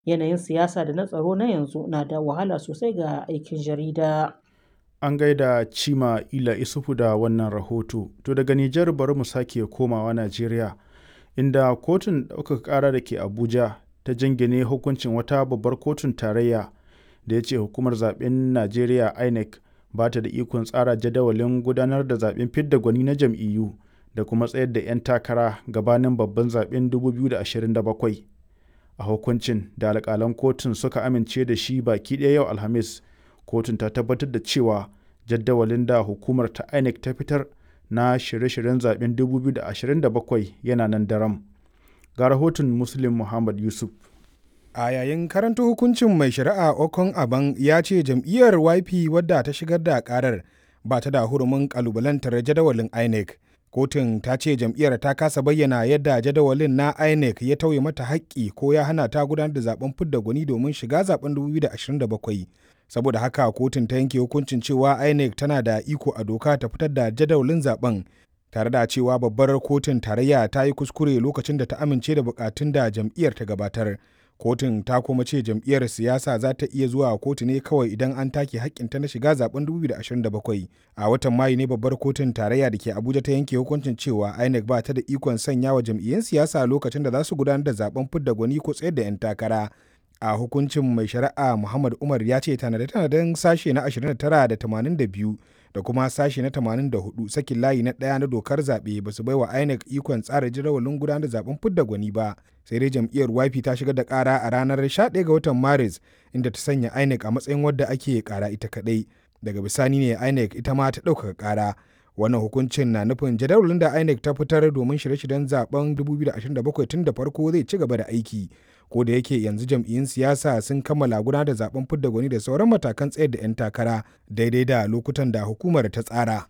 Yanayin siyasa da na tsaro na yanzu na da wahala sosai ga aikin jarida. An gaida Cima Ila Isufu da wannan rahoto. To daga Nijar bari mu sake komawa Najeriya, inda kotun ɗaukaka ƙara da ke Abuja ta jingine hukuncin wata babbar kotun tarayya da ya ce hukumar zaben Najeriya INEC ba ta da ikon tsara jadawalin gudanar da zaben fidda gwani na jam'iyyu da kuma tsayar da 'yan takara gabanin babban zaben 2027. A hukuncin da alƙalan kotun suka amince da shi baki ɗaya yau Alhamis, kotun ta tabbatar da cewa jadawalin da hukumar ta INEC ta fitar na shirye-shiryen zaben 2027 yana nan daram. Ga rahoton Muslim Muhammad Yusuf. A yayin karanta hukuncin mai shari'a Okon Aban ya ce jam'iyyar YP wadda ta shigar da karar ba ta da hurumin kalubalantar jadawalin INEC. Kotun ta ce jam'iyyar ta kasa bayyana yadda jadawalin na INEC ya tauye mata haƙƙi ko ya hana ta gudanar da zaben fidda gwani domin shiga zaben 2027. Saboda haka kotun ta yanke hukuncin cewa INEC tana da iko a doka ta fitar da jadawalin zaben tare da cewa babbar kotun tarayya ta yi kuskure lokacin da ta amince da bukatun da jam'iyyar ta gabatar. kotun ta kuma ce jam'iyyar siyasa za ta iya zuwa kotu ne kawai idan an take hakkinta na shiga zaben 2027 a watan mayu ne babbar kotun tarayya da ke abuja ta yanke hukuncin cewa inec ba ta da ikon sanya wa jam'iyyun siyasa lokacin da za su gudanar da zaben fidda gwani ko tsayar da 'yan takara a hukuncin mai shari'a muhammad umar ya ce tanade-tanaden sashe na 29 da 82 da kuma sashe na 84 sakin layi na ɗaya na dokar zaɓe ba su baiwa INEC ikon tsara jadawalin gudanar da zaben fidda gwani ba sai dai jam'iyyar YP ta shigar da ƙara a ranar 11 ga watan Maris inda ta sanya INEC a matsayin wadda ake ƙara ita kaɗai daga bisani ne INEC ita ma ta ɗaukaka ƙara wannan hukuncin na nufin jadawalin da INEC ta fitar domin shirye-shiryen zaben 2027 tun da farko zai ci gaba da aiki ko da yake yanzu jam'iyyun siyasa sun kammala gudanar da zaben fidda gwani da sauran matakan tsayar da 'yan takara daidai da lokutan da hukumar ta tsara.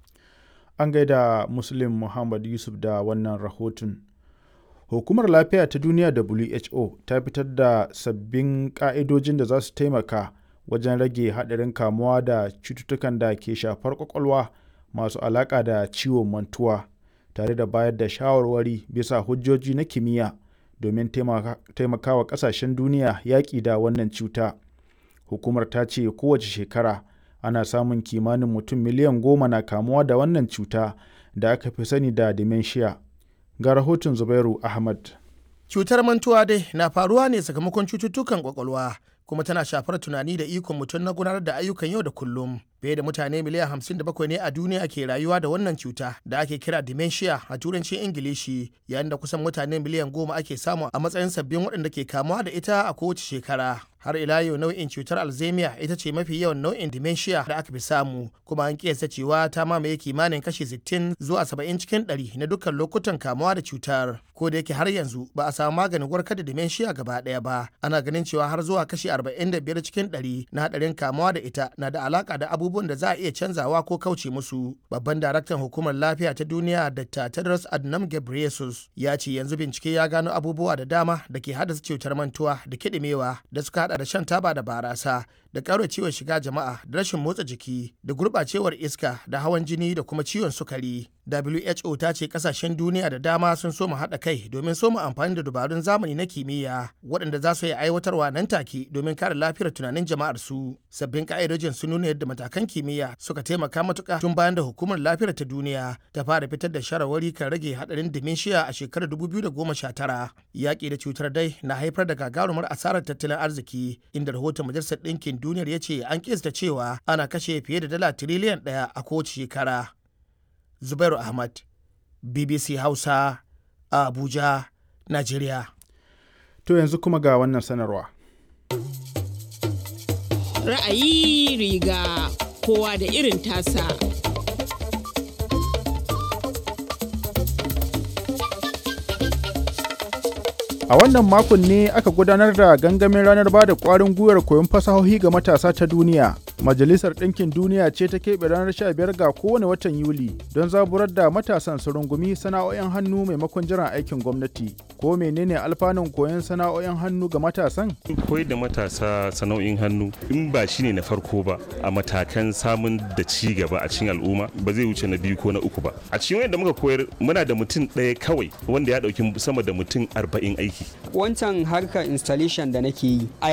An gaida Muslim Muhammad Yusuf da wannan rahoton. Hukumar Lafiya ta Duniya WHO ta fitar da sabbin ƙa'idojin da za su taimaka wajen rage haɗarin kamuwa da cututtukan da ke shafar ƙwaƙwalwa masu alaƙa da ciwon mantuwa tare da bayar da shawarwari bisa hujjoji na kimiyya domin taimakawa ƙasashen duniya yaƙi da wannan cuta. Hukumar ta ce kowace shekara ana samun kimanin mutum miliyan goma na kamuwa da wannan cuta da aka fi sani da dementia. Ga rahoton Zubairu Ahmad. Cutar mantuwa dai na faruwa ne sakamakon cututtukan kwakwalwa kuma tana shafar tunani da ikon mutum na gudanar da ayyukan yau da kullum. Fiye da mutane miliyan hamsin da bakwai ne a duniya ke rayuwa da wannan cuta da ake kira dementia a turancin Ingilishi yayin da kusan mutane miliyan goma ake samu a matsayin sabbin waɗanda ke kamuwa da ita a kowace shekara. har ila yau nau'in cutar alzheimer ita ce mafi yawan nau'in dementia da aka fi samu kuma an kiyasta cewa ta mamaye kimanin kashi 60 zuwa 70 cikin 100 na dukkan lokutan kamuwa da cutar ko da yake har yanzu ba a samu maganin warkar da dementia gaba daya ba ana ganin cewa har zuwa kashi 45 cikin 100 na hadarin kamuwa da ita na da alaka da abubuwan da za a iya canzawa ko kauce musu babban daraktan hukumar lafiya ta duniya dr tedros adhanom ghebreyesus ya ce yanzu bincike ya gano abubuwa da dama da ke haddasa cutar mantuwa da kiɗimewa da suka hada da shan taba da barasa da ciwon shiga jama'a da rashin motsa jiki da gurɓacewar iska da hawan jini da kuma ciwon sukari WHO ta ce kasashen duniya da dama sun soma haɗa kai domin soma amfani da dabarun zamani na kimiyya waɗanda za su yi aiwatarwa nan take domin kare lafiyar tunanin jama'ar su. Sabbin ka'idojin sun nuna yadda matakan kimiyya suka taimaka matuƙa tun bayan da hukumar lafiyar ta duniya ta fara fitar da shawarwari kan rage haɗarin dementia a shekarar 2019. Yaƙi da cutar dai na haifar da gagarumar asarar tattalin arziki inda rahoton majalisar ɗinkin duniyar ya ce an kista cewa ana kashe fiye da dala tiriliyan ɗaya a kowace shekara. Zubairu Ahmad, BBC Hausa, a Abuja, Najeriya. To yanzu kuma ga wannan sanarwa. Ra'ayi riga kowa da irin tasa. A wannan makon ne aka gudanar da gangamin ranar ba da ƙwarin gwiwar koyon fasahohi ga matasa ta duniya. Majalisar Ɗinkin Duniya ce ta keɓe ranar 15 ga kowane watan Yuli don zaburar da matasan su rungumi sana'o'in hannu maimakon jiran aikin gwamnati. Ko menene alfanun koyon sana'o'in hannu ga matasan? Koyar da matasa sana'o'in hannu in ba shi ne na farko ba a matakan samun da ci gaba a cikin al'umma ba zai wuce na biyu ko na uku ba. A cikin wanda muka koyar muna da mutum ɗaya kawai wanda ya ɗauki sama da mutum arba'in aiki. Wancan harkar installation da nake yi